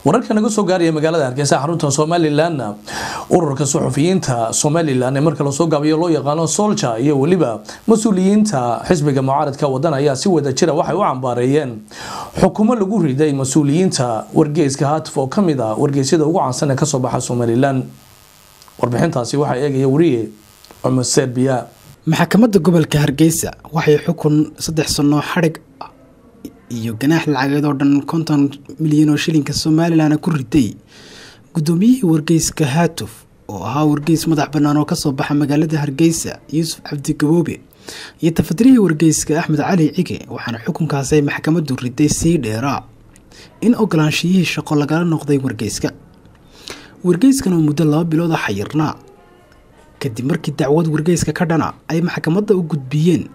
wararka naga soo gaaraya magaalada hargeysa xarunta somalilan ururka suxufiyiinta somalilan ee marka lasoo gaabiyo loo yaqaano solja iyo weliba mas-uuliyiinta xisbiga mucaaradka wadan ayaa si wada jira waxay u cambaareeyeen xukumo lagu riday mas-uuliyiinta wargeyska hatif oo kamid a wargeysyada ugu caansan ee kasoo baxa somalilan warbixintaasi waxaa eegaya wariye cumar serbiya maxkamadda gobolka hargeysa waxay xukun saddex sano xadhig iyo ganaax lacageed oo dhan konton milyan oo shilinka somalilan ku riday guddoomiyihii wargeyska haatuf oo ahaa wargeys madax bannaan oo kasoo baxa magaalada hargeysa yuusuf cabdi gaboobe iyo tafadirihii wargeyska axmed cali cige waxaana xukunkaasi ay maxkamaddu riday sii dheeraa in ogolaanshiyihii shaqo lagala noqday wargeyska wargeyskan oo muddo laba bilooda xayirnaa kadib markii dacwad wargeyska ka dhana ay maxkamadda u gudbiyeen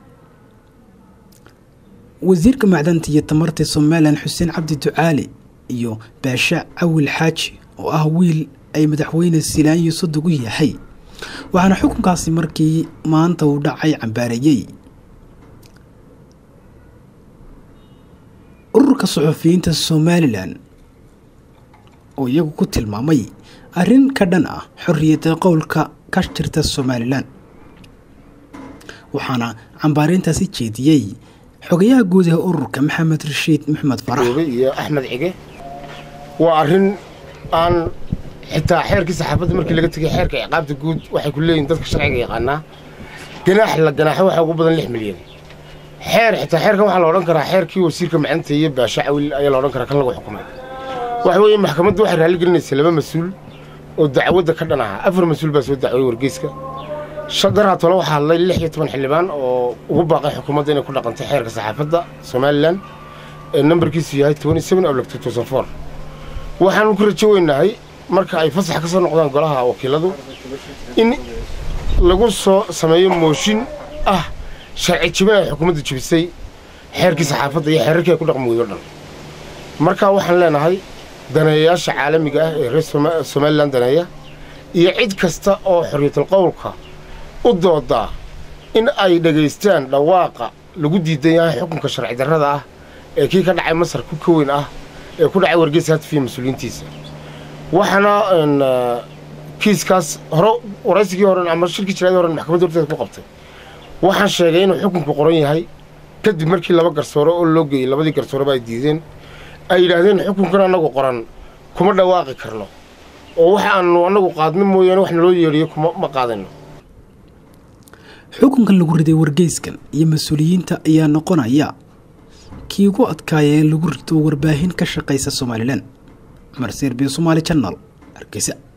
wasiirka macdanta iyo tamarta somalilan xuseen cabdi ducaali iyo baasha cawil xaaji oo ah wiil ay madaxweyne silaanyo sodogu yahay waxaana xukunkaasi markii maanta uu dhacay cambaareeyey ururka suxufiyiinta somalilan oo iyagu ku tilmaamay arrin ka dhan ah xorriyadda qowlka ka jirta somalilan waxaana cambaareyntaasi jeediyey xogayaha guud ee ururka maxamed rashiid maxmed farax iyo axmed cige waa arrin aan xitaa xeerkii saxaafadda markii laga tegay xeerka ciqaabta guud waxay ku leeyihin dadka sharciga yaqaanaa ganaax la ganaaxo waxaa ugu badan lix milyan xeer xitaa xeerkan waxaa la odhan karaa xeerkii wasiirka macanta iyo baasha cawil ayaa la odhan karaa kan lagu xukumay waxa weeye maxkamaddu waxay raalli gelinaysa laba mas-uul oo dacwadda ka dhan ahaa afar mas-uul baa soo dacway wargeyska daraa tole waxaa hadlay lix iyo toban xildhibaan oo ugu baaqay xukuumadda inay ku dhaqantay xeerka saxaafadda somalilan ee nambarkiisu yahay waxaanu ku rajo weynahay marka ay fasax ka soo noqdaan golaha wakiiladu in lagu soo sameeyo mooshin ah sharci jibin ay xukuumaddu jibisay xeerkii saxaafadda iyo xeerarkii ay ku dhaqmi weydo dhan markaa waxaan leenahay daneeyayaasha caalamiga ah ee reer somalilan daneeya iyo cid kasta oo xorriyatul qowlka u doodaa in ay dhegaystaan dhawaaqa lagu diidan yahay xukunka sharci darrada ah ee kii ka dhacay masar ku ka weyn ah ee ku dhacay wargeysa hatifiya mas-uuliyiintiisa waxaana kiiskaas hore waraysigii horen ama shirkii jiraadii horen maxkamadda horteeda ku qabtay waxaan sheegay inuu xukunku qoran yahay kadib markii laba garsoore oo loo geeyey labadii garsooreba ay diideen ay yidhaahdeen xukunkan annagu qoran kuma dhawaaqi karno oo waxa aanu annagu qaadno mooyaane wax naloo yeedhiyo kuma ma qaadayno xukunkan lagu riday wargeyskan iyo mas-uuliyiinta ayaa noqonaya kii ugu adkaaya ee lagu rito warbaahin ka shaqaysa somalilan cumar serbiyo somaali janal hargeysa